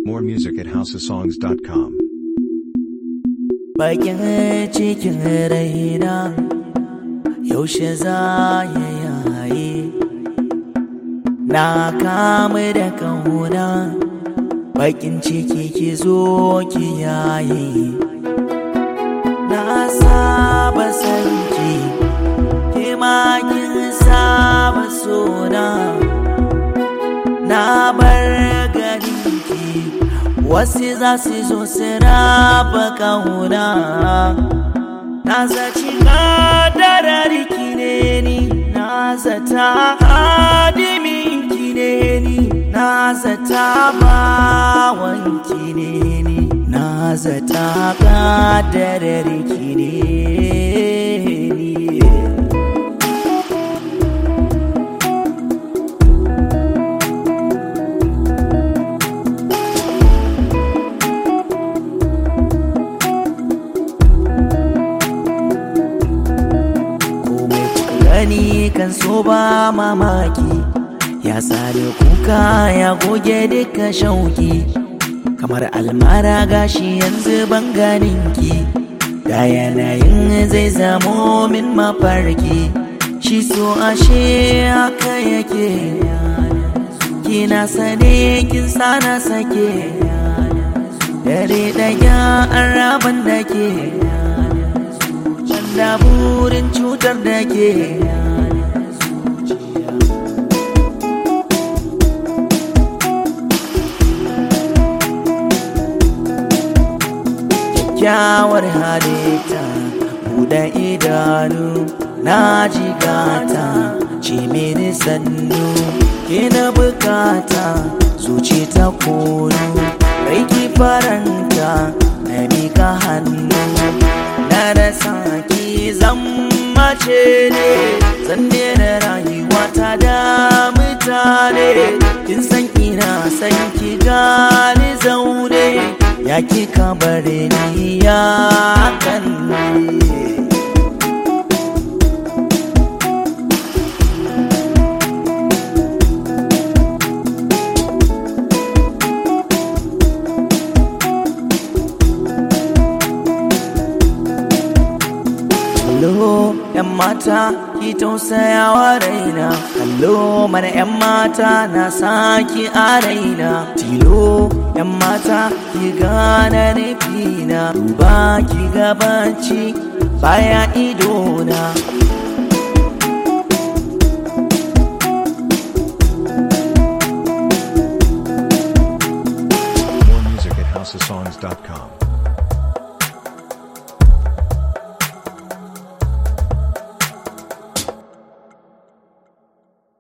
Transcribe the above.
More music at houseofsongs.com. bakin cikin raina yaushe za ya yaye na kama da kauna bakin ciki ki zo ki yaye na saba sanki ki ma kin saba sona na bar garinki wasu za su zo su raba kauna na zaci kadarar ki ne ni na zata hadimin ki ne ni na zata bawan ki ne ni na zata kadarar ki ne ni komai kuka gani kan so ba mamaki ya sare kuka ya goge duka shauki kamar almara gashi yanzu ban ganinki da yanayin zai zamo min mafarki shi so ashe haka yake kina sane kin sana sake dare daya an raban da ke da burin cutar da ke kyakkyawar halitta buɗe idanu na jigata ce mini sannu ke na bukata zuci ta kono raiki faranta na mika hannu na rasa ki zammace ne zan daina rayuwa ta da mutane kin san ina san ki gani zaune ya ki kabare ni ya kan ne Kallo ‘yan mata ki tausayawa raina Kallo mana ‘yan mata na saki a raina Tilo ‘yan mata ki gane nufina Duba ki gabanci baya idona More music at houseofsongs.com.